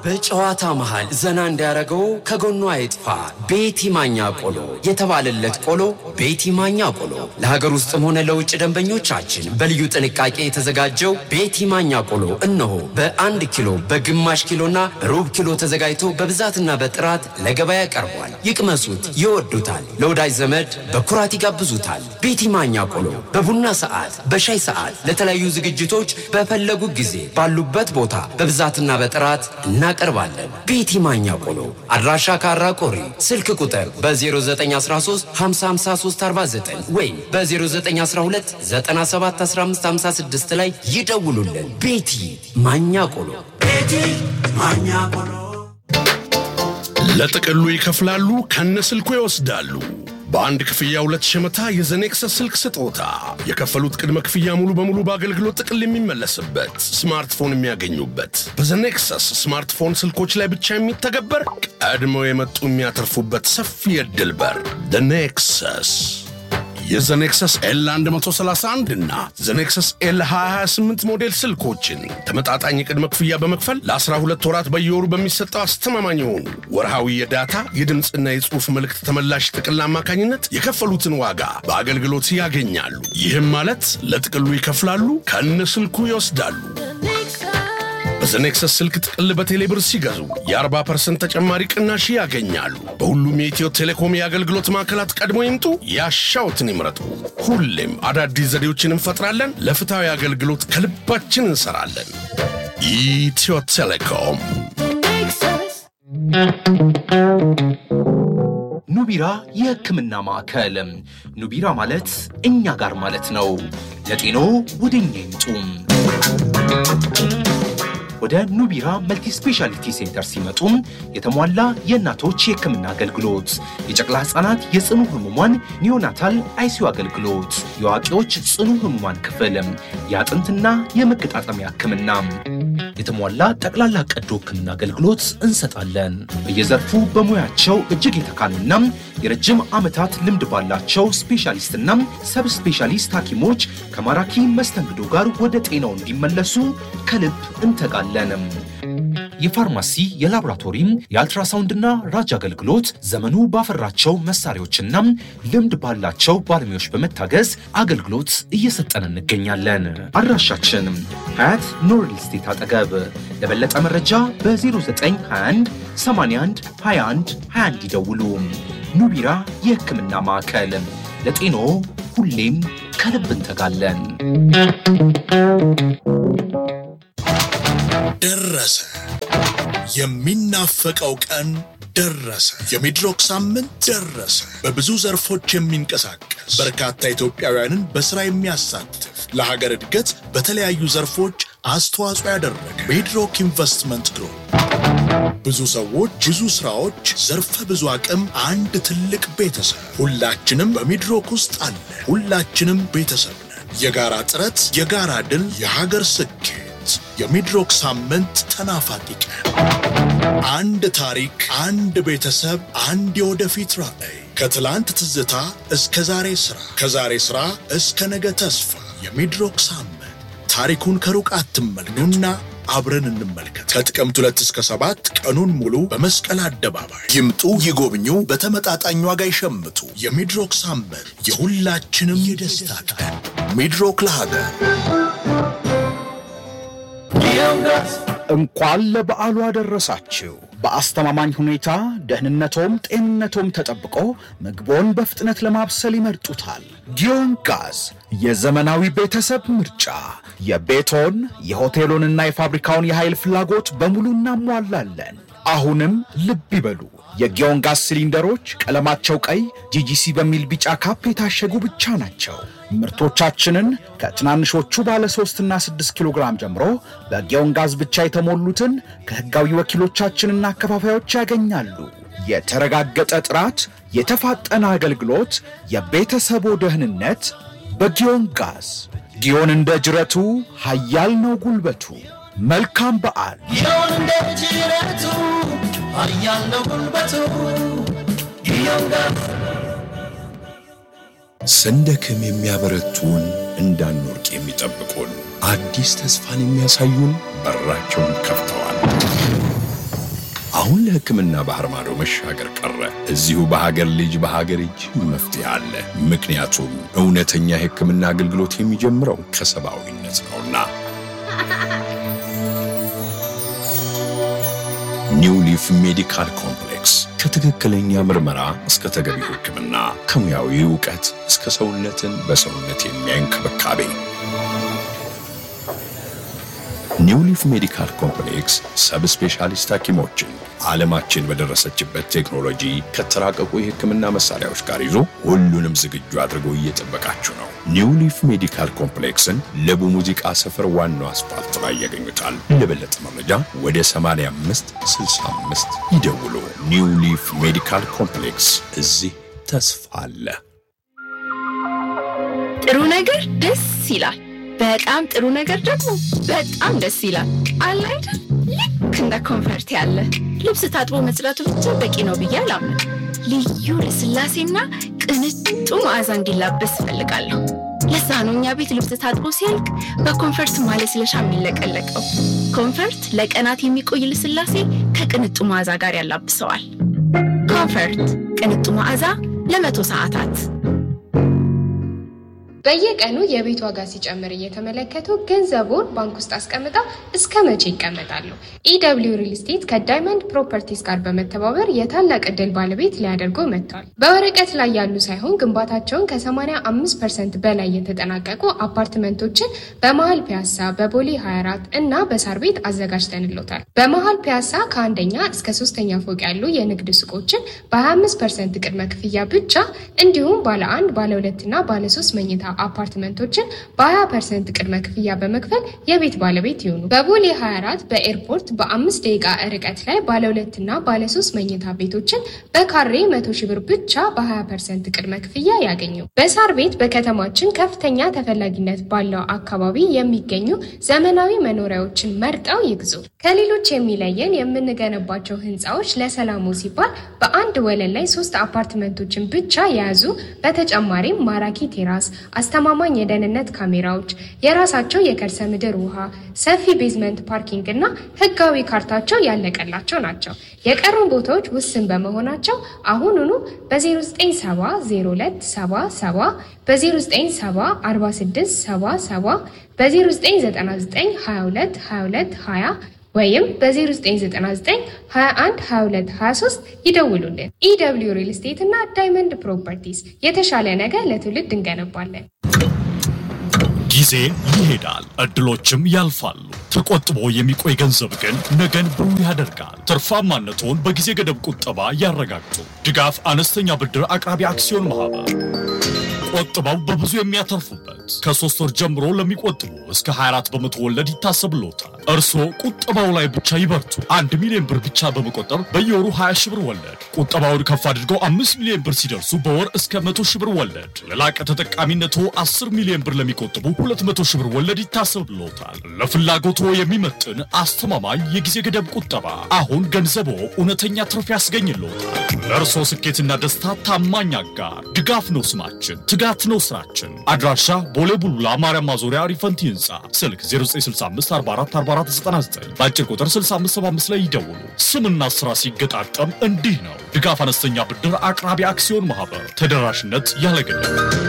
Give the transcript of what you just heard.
በጨዋታ መሃል ዘና እንዲያደርገው ከጎኗ አይጥፋ ቤቲ ማኛ ቆሎ የተባለለት ቆሎ ቤቲ ማኛ ቆሎ ለሀገር ውስጥም ሆነ ለውጭ ደንበኞቻችን በልዩ ጥንቃቄ የተዘጋጀው ቤቲ ማኛ ቆሎ እነሆ በአንድ ኪሎ በግማሽ ኪሎና በሩብ ኪሎ ተዘጋጅቶ በብዛትና በጥራት ለገበያ ቀርቧል። ይቅመሱት፣ ይወዱታል። ለወዳጅ ዘመድ በኩራት ይጋብዙታል። ቤቲ ማኛ ቆሎ በቡና ሰዓት፣ በሻይ ሰዓት፣ ለተለያዩ ዝግጅቶች በፈለጉ ጊዜ ባሉበት ቦታ በብዛትና በጥራት እናቀርባለን። ቤቲ ማኛ ቆሎ አድራሻ ካራ ቆሪ፣ ስልክ ቁጥር በ0913 55349 ወይም በ0912 971556 ላይ ይደውሉልን። ቤቲ ማኛ ቆሎ ቤቲ ማኛ ቆሎ ለጥቅሉ ይከፍላሉ፣ ከነ ስልኩ ይወስዳሉ። በአንድ ክፍያ ሁለት ሸመታ የዘኔክሰስ ስልክ ስጦታ። የከፈሉት ቅድመ ክፍያ ሙሉ በሙሉ በአገልግሎት ጥቅል የሚመለስበት ስማርትፎን የሚያገኙበት በዘኔክሰስ ስማርትፎን ስልኮች ላይ ብቻ የሚተገበር ቀድመው የመጡ የሚያተርፉበት ሰፊ የዕድል በር ኔክሰስ የዘኔክሰስ ኤል 131 እና ዘኔክሰስ ኤል 228 ሞዴል ስልኮችን ተመጣጣኝ የቅድመ ክፍያ በመክፈል ለ12 ወራት በየወሩ በሚሰጠው አስተማማኝ የሆኑ ወርሃዊ የዳታ የድምፅና የጽሑፍ መልእክት ተመላሽ ጥቅል አማካኝነት የከፈሉትን ዋጋ በአገልግሎት ያገኛሉ። ይህም ማለት ለጥቅሉ ይከፍላሉ፣ ከነ ስልኩ ይወስዳሉ። በዘኔክሰስ ስልክ ጥቅል በቴሌብር ሲገዙ የ40% ተጨማሪ ቅናሽ ያገኛሉ። በሁሉም የኢትዮ ቴሌኮም የአገልግሎት ማዕከላት ቀድሞ ይምጡ፣ ያሻውትን ይምረጡ። ሁሌም አዳዲስ ዘዴዎችን እንፈጥራለን። ለፍትሐዊ አገልግሎት ከልባችን እንሰራለን። ኢትዮ ቴሌኮም ኑቢራ የሕክምና ማዕከል። ኑቢራ ማለት እኛ ጋር ማለት ነው። ለጤኖ ወደ እኛ ይምጡ። ወደ ኑቢራ መልቲ ስፔሻሊቲ ሴንተር ሲመጡ የተሟላ የእናቶች የህክምና አገልግሎት፣ የጨቅላ ህጻናት የጽኑ ህሙማን ኒዮናታል አይሲዩ አገልግሎት፣ የአዋቂዎች ጽኑ ህሙማን ክፍል፣ የአጥንትና የመገጣጠሚያ ህክምና፣ የተሟላ ጠቅላላ ቀዶ ህክምና አገልግሎት እንሰጣለን። በየዘርፉ በሙያቸው እጅግ የተካኑና የረጅም ዓመታት ልምድ ባላቸው ስፔሻሊስትና ሰብ ስፔሻሊስት ሐኪሞች ከማራኪ መስተንግዶ ጋር ወደ ጤናው እንዲመለሱ ከልብ እንተጋለን። የፋርማሲ የላቦራቶሪም የአልትራሳውንድና ራጅ አገልግሎት ዘመኑ ባፈራቸው መሳሪያዎችና ልምድ ባላቸው ባለሙያዎች በመታገዝ አገልግሎት እየሰጠን እንገኛለን። አድራሻችን ሀያት ኖርል ስቴት አጠገብ። ለበለጠ መረጃ በ0921 81 21 21 ይደውሉ። ኑቢራ የህክምና ማዕከል ለጤኖ ሁሌም ከልብ እንተጋለን። ደረሰ። የሚናፈቀው ቀን ደረሰ። የሚድሮክ ሳምንት ደረሰ። በብዙ ዘርፎች የሚንቀሳቀስ በርካታ ኢትዮጵያውያንን በሥራ የሚያሳትፍ ለሀገር እድገት በተለያዩ ዘርፎች አስተዋጽኦ ያደረገ ሚድሮክ ኢንቨስትመንት ግሩፕ ብዙ ሰዎች፣ ብዙ ስራዎች፣ ዘርፈ ብዙ አቅም፣ አንድ ትልቅ ቤተሰብ። ሁላችንም በሚድሮክ ውስጥ አለ። ሁላችንም ቤተሰብ ነን። የጋራ ጥረት፣ የጋራ ድል፣ የሀገር ስኬት። የሚድሮክ ሳምንት ተናፋቂ ቀን። አንድ ታሪክ፣ አንድ ቤተሰብ፣ አንድ የወደፊት ራዕይ። ከትላንት ትዝታ እስከ ዛሬ ሥራ፣ ከዛሬ ሥራ እስከ ነገ ተስፋ። የሚድሮክ ሳምንት ታሪኩን ከሩቅ አትመልከቱና አብረን እንመልከት። ከጥቅምት ሁለት እስከ ሰባት ቀኑን ሙሉ በመስቀል አደባባይ ይምጡ፣ ይጎብኙ፣ በተመጣጣኝ ዋጋ ይሸምቱ። የሚድሮክ ሳምንት የሁላችንም የደስታ ቀን። ሚድሮክ ለሀገር እንኳን ለበዓሉ አደረሳችሁ። በአስተማማኝ ሁኔታ ደህንነቶም ጤንነቶም ተጠብቆ ምግቦን በፍጥነት ለማብሰል ይመርጡታል። ጊዮን ጋዝ የዘመናዊ ቤተሰብ ምርጫ። የቤቶን የሆቴሉንና የፋብሪካውን የኃይል ፍላጎት በሙሉ እናሟላለን። አሁንም ልብ ይበሉ፣ የጊዮን ጋዝ ሲሊንደሮች ቀለማቸው ቀይ ጂጂሲ በሚል ቢጫ ካፕ የታሸጉ ብቻ ናቸው። ምርቶቻችንን ከትናንሾቹ ባለ 3 እና 6 ኪሎ ግራም ጀምሮ በጊዮን ጋዝ ብቻ የተሞሉትን ከሕጋዊ ወኪሎቻችንና አከፋፋዮች ያገኛሉ። የተረጋገጠ ጥራት፣ የተፋጠነ አገልግሎት፣ የቤተሰቦ ደህንነት በጊዮን ጋዝ። ጊዮን እንደ ጅረቱ ኃያል ነው ጉልበቱ። መልካም በዓል። ስንደክም የሚያበረቱን እንዳንወርቅ የሚጠብቁን አዲስ ተስፋን የሚያሳዩን በራቸውን ከፍተዋል። አሁን ለሕክምና ባህር ማዶ መሻገር ቀረ። እዚሁ በሀገር ልጅ በሀገር እጅ መፍትሄ አለ። ምክንያቱም እውነተኛ የሕክምና አገልግሎት የሚጀምረው ከሰብአዊነት ነውና። ኒው ሊፍ ሜዲካል ኮምፕሌክስ ከትክክለኛ ምርመራ እስከ ተገቢው ሕክምና ከሙያዊ እውቀት እስከ ሰውነትን በሰውነት የሚያይ እንክብካቤ ኒው ሊፍ ሜዲካል ኮምፕሌክስ ሰብ ስፔሻሊስት ሐኪሞችን ዓለማችን በደረሰችበት ቴክኖሎጂ ከተራቀቁ የሕክምና መሳሪያዎች ጋር ይዞ ሁሉንም ዝግጁ አድርጎ እየጠበቃችሁ ነው። ኒው ሊፍ ሜዲካል ኮምፕሌክስን ለቡ ሙዚቃ ሰፈር ዋናው አስፋልት ላይ ያገኙታል። ለበለጠ መረጃ ወደ 85 65 ይደውሉ። ኒው ሊፍ ሜዲካል ኮምፕሌክስ እዚህ ተስፋ አለ። ጥሩ ነገር ደስ ይላል። በጣም ጥሩ ነገር ደግሞ በጣም ደስ ይላል። አለ አይደል? ልክ እንደ ኮንፈርት ያለ ልብስ ታጥቦ መጽዳቱ ብቻ በቂ ነው ብዬ አላምንም። ልዩ ልስላሴና ቅንጡ መዓዛ እንዲላበስ እፈልጋለሁ። ለዛ ነው እኛ ቤት ልብስ ታጥቦ ሲያልቅ በኮንፈርት ማለስለሻ የሚለቀለቀው። ኮንፈርት ለቀናት የሚቆይ ልስላሴ ከቅንጡ መዓዛ ጋር ያላብሰዋል። ኮንፈርት ቅንጡ መዓዛ ለመቶ ሰዓታት በየቀኑ የቤት ዋጋ ሲጨምር እየተመለከቱ ገንዘቡን ባንክ ውስጥ አስቀምጠው እስከ መቼ ይቀመጣሉ? ኢደብሊው ሪል ስቴት ከዳይመንድ ፕሮፐርቲስ ጋር በመተባበር የታላቅ ዕድል ባለቤት ሊያደርጉ መጥቷል። በወረቀት ላይ ያሉ ሳይሆን ግንባታቸውን ከ85 ፐርሰንት በላይ የተጠናቀቁ አፓርትመንቶችን በመሀል ፒያሳ፣ በቦሌ 24 እና በሳር ቤት አዘጋጅተንሎታል። በመሀል ፒያሳ ከአንደኛ እስከ ሶስተኛ ፎቅ ያሉ የንግድ ሱቆችን በ25 ፐርሰንት ቅድመ ክፍያ ብቻ እንዲሁም ባለ አንድ ባለ ሁለትና ባለ ሶስት መኝታ አፓርትመንቶችን በ20 ፐርሰንት ቅድመ ክፍያ በመክፈል የቤት ባለቤት ይሁኑ። በቦሌ 24 በኤርፖርት በአምስት ደቂቃ ርቀት ላይ ባለ ሁለትና ባለ ሶስት መኝታ ቤቶችን በካሬ መቶ ሺህ ብር ብቻ በ20 ፐርሰንት ቅድመ ክፍያ ያገኙ። በሳር ቤት በከተማችን ከፍተኛ ተፈላጊነት ባለው አካባቢ የሚገኙ ዘመናዊ መኖሪያዎችን መርጠው ይግዙ። ከሌሎች የሚለየን የምንገነባቸው ህንፃዎች ለሰላሙ ሲባል በአንድ ወለል ላይ ሶስት አፓርትመንቶችን ብቻ የያዙ በተጨማሪም ማራኪ ቴራስ አስተማማኝ የደህንነት ካሜራዎች፣ የራሳቸው የከርሰ ምድር ውሃ፣ ሰፊ ቤዝመንት ፓርኪንግ እና ህጋዊ ካርታቸው ያለቀላቸው ናቸው። የቀሩን ቦታዎች ውስን በመሆናቸው አሁኑኑ በ09700277 በ09704677 በ0999222220 ወይም በ0999212223 ይደውሉልን። ኢደብሊው ሪል ስቴት እና ዳይመንድ ፕሮፐርቲስ የተሻለ ነገር ለትውልድ እንገነባለን። ጊዜ ይሄዳል፣ እድሎችም ያልፋሉ። ተቆጥቦ የሚቆይ ገንዘብ ግን ነገን ብሩህ ያደርጋል። ትርፋማነትዎን በጊዜ ገደብ ቁጠባ ያረጋግጡ። ድጋፍ አነስተኛ ብድር አቅራቢ አክሲዮን ማህበር ቆጥበው በብዙ የሚያተርፉበት ከሶስት ወር ጀምሮ ለሚቆጥቡ እስከ 24 በመቶ ወለድ ይታሰብልዎታል። እርስዎ ቁጠባው ላይ ብቻ ይበርቱ። አንድ ሚሊዮን ብር ብቻ በመቆጠብ በየወሩ 20 ሺህ ብር ወለድ፣ ቁጠባውን ከፍ አድርገው 5 ሚሊዮን ብር ሲደርሱ በወር እስከ 100 ሺህ ብር ወለድ፣ ለላቀ ተጠቃሚነቶ 10 ሚሊዮን ብር ለሚቆጥቡ 200 ሺህ ብር ወለድ ይታሰብልዎታል። ለፍላጎቶ የሚመጥን አስተማማኝ የጊዜ ገደብ ቁጠባ። አሁን ገንዘቦ እውነተኛ ትርፍ ያስገኝልዎታል። ለእርስዎ ስኬትና ደስታ ታማኝ አጋር ድጋፍ ነው ስማችን፣ ትጋት ነው ስራችን። አድራሻ ቦሌ ቡሉላ ማርያም ማዞሪያ ሪፈንቲ ህንፃ፣ ስልክ 0965444499 በአጭር ቁጥር 6575 ላይ ይደውሉ። ስምና ስራ ሲገጣጠም እንዲህ ነው። ድጋፍ አነስተኛ ብድር አቅራቢ አክሲዮን ማህበር ተደራሽነት ያለ ገደብ